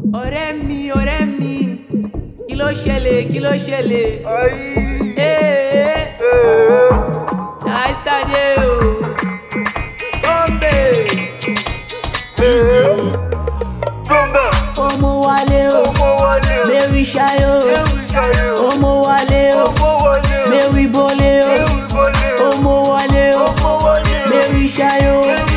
ọ̀rẹ́ mi ọ̀rẹ́ mi kí ló ṣẹlẹ̀ kí ló ṣẹlẹ̀ ee nice tade o bombe ọmọ wálé o mary ṣayọ ọmọ wálé o mary bọlé o ọmọ wálé o mary ṣayọ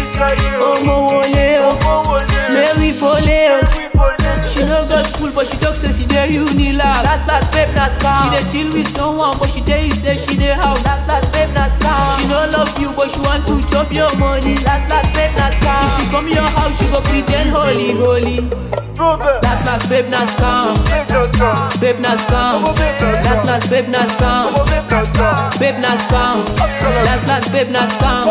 ọmọ wọlé o mary bọlé o. She no go school, but she talk say she dey Unilag. That that babe not She calm. dey chill with someone, but she tell you say she dey house. That that babe not calm. She no love you, but she want to chop your money. That that babe not calm. If she come your house, she go pretend holy, holy. Last last babe na scam, babe na scam. Last last babe na scam, babe na scam. Last last babe na scam,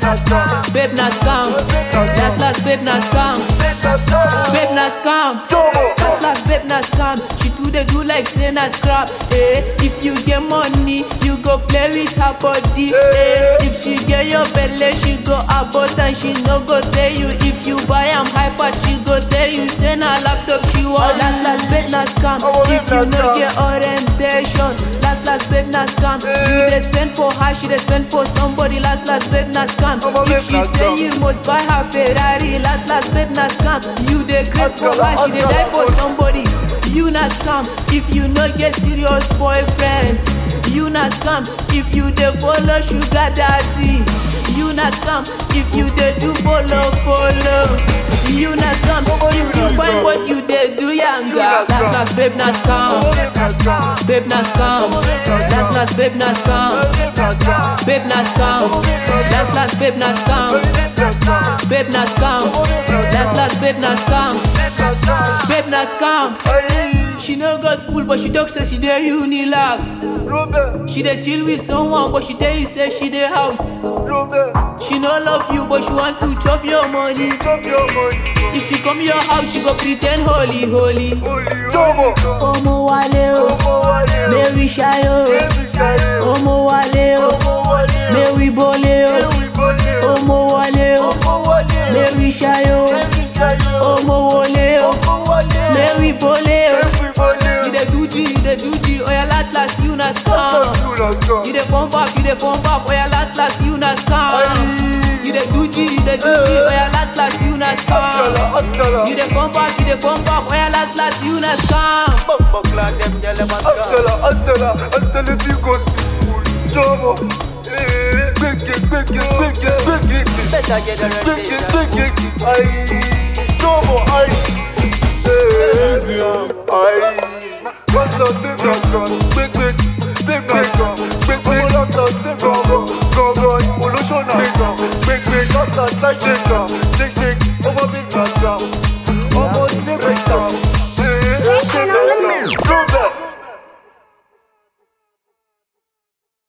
babe na scam. Last last babe na scam, babe na scam. Last last babe na scam. She too dey do like say na scrap. Eh, if you get money, you go play with her body. Eh, if she get your belle, she go abort and she no go tell you. If you buy am hyper, she go tell you say na laptop she want. Last last babe na scam. If you no get orientation, last last babe na scam. You dey spend for her, she dey spend for somebody. Last last babe na scam. If she say you must buy her Ferrari, last last babe na scam. You dey craze for her, she dey die for somebody. You na scam if you no get serious boyfriend. You na scam if you dey follow sugar daddy. You na scam if you dey do follow follow. You na scam if you find what you dey do yanga. Last last babe na scam, babe na scam. Last last babe na scam, babe na scam. Last last babe na scam, babe na scam. Last last babe na scam, babe na scam. She no go school, but she talk say she dey Unilag. She dey chill with someone, but she tell you say she dey house. She no love you, but she want to chop your money. If she come your house, she go pretend holy, holy. Ọmọ wálé o, Mary ṣayọ o. Ọmọ wálé o, Mary bọlé o. Ọmọ wálé o, Mary ṣayọ o. Ọmọ wọlé o, Mary bọlé o. You dey do G, you dey do G, oya last last you na scam. You dey form back, you dey form back, oya last last you na scam. You dey do G, you dey do G, oya last last you na scam. You dey form back, you dey form back, oya last last you na scam. Better generation. Olóṣònà, gbẹ̀gbẹ̀, lọ́tà, ṣáṣẹ̀ kan, ṣéṣe, ọmọ bí gbàgbà.